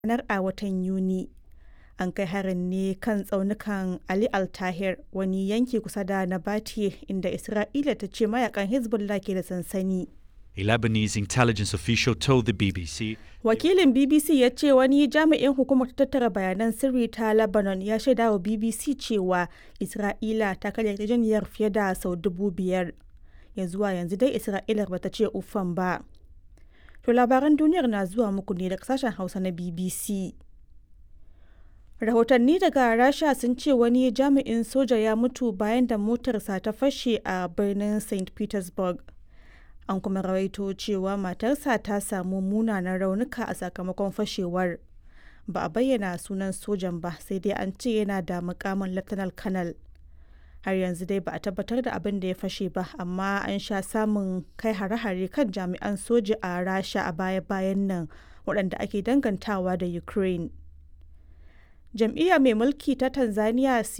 ranar a watan Yuni. An kai harin ne kan tsaunukan Ali Al-Tahir, wani yanki kusa da Nabatieh inda Isra'ila ta ce mayakan Hezbollah ke da sansani. A Lebanese intelligence official told the BBC Wakilin BBC ya ce wani jami'in hukumar tattara bayanan sirri ta Lebanon ya shaida wa BBC cewa Isra'ila ta karya yarjejeniyar fiye da sau dubu biyar. Ya zuwa yanzu dai Isra'ilar bata ce uffan ba. To labaran duniyar na zuwa muku ne daga sashen Hausa na BBC. Rahotanni daga Rasha sun ce wani jami'in soja ya mutu bayan da motarsa ta fashe a birnin St. Petersburg. An kuma rawaito cewa matarsa ta samu munanan raunuka a sakamakon fashewar. Ba a bayyana sunan sojan ba sai dai an ce yana da mukamin Lieutenant Colonel. Har yanzu dai ba a tabbatar da abin da ya fashe ba, amma an sha samun kai hare-hare kan jami'an soja a Rasha a baya-bayan nan waɗanda ake dangantawa da Ukraine. Jam'iyya mai mulki ta Tanzania